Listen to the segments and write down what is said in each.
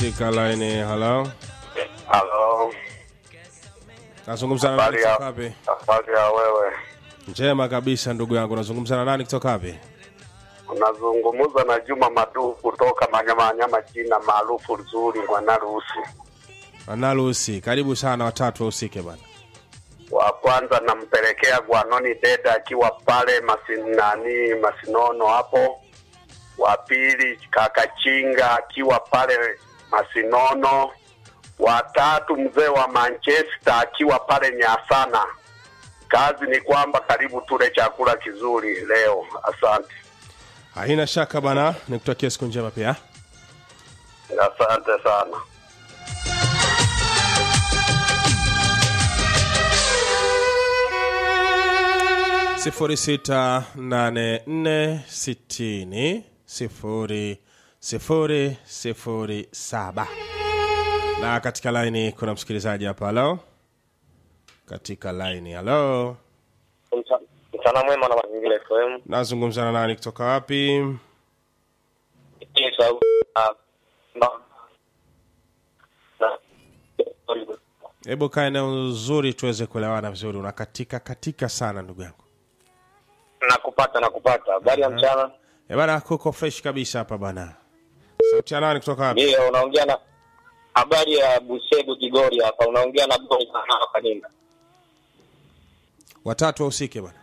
katika laini. Halo, Halo, nazungumza na nani habari ya kutoka wapi? habari ya wewe? Njema kabisa ndugu yangu, nazungumza na nani kutoka wapi? Unazungumza na Juma Madu kutoka Manyamanyama, jina maarufu nzuri Mwanarusi. Analusi, karibu sana, watatu wahusike bana. Wa kwanza nampelekea Gwanoni Deda akiwa pale masinani Masinono hapo. Wa pili kaka Chinga akiwa pale Masinono. Wa tatu mzee wa Manchester akiwa pale Nyasana. Kazi ni kwamba karibu tule chakula kizuri leo. Asante, Haina shaka bana, nikutakia siku njema pia. asante sana. sifuri sita nane nne sitini sifuri sifuri sifuri saba na katika laini kuna msikilizaji hapa. Halo, katika laini. Halo, Mchana mwema na mazingira FM. nazungumza na nani kutoka wapi? Hii sauti ya- na- na- Hebu kaa eneo nzuri tuweze kuelewana vizuri. Unakatika katika sana ndugu yangu. nakupata nakupata. Habari ya mchana. E bana, kuko fresh kabisa hapa bana. Sauti ya nani kutoka wapi? Ndio unaongea na habari ya Busegu Kigori hapa. Unaongea na Boy sana Kaninda. Watatu wahusike bana.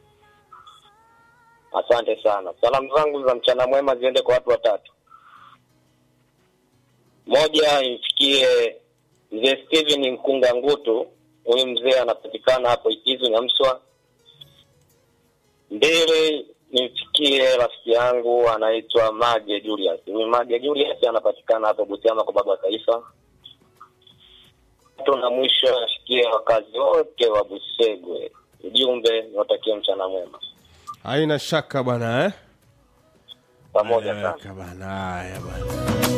Asante sana. Salamu zangu za mchana mwema ziende kwa watu watatu. Moja imfikie mzee Steven Mkunga Ngutu, huyu mzee anapatikana hapo Ikizu Nyamswa. Mbili nimfikie rafiki yangu anaitwa Mage Julius. Huyu Mage Julius anapatikana hapo Butiama kwa baba wa taifa. Tatu na mwisho afikie wakazi wote wa Busegwe. Ujumbe niwatakie mchana mwema. Haina shaka bana eh? Pamoja sana. Eleweka bana. Haya bana.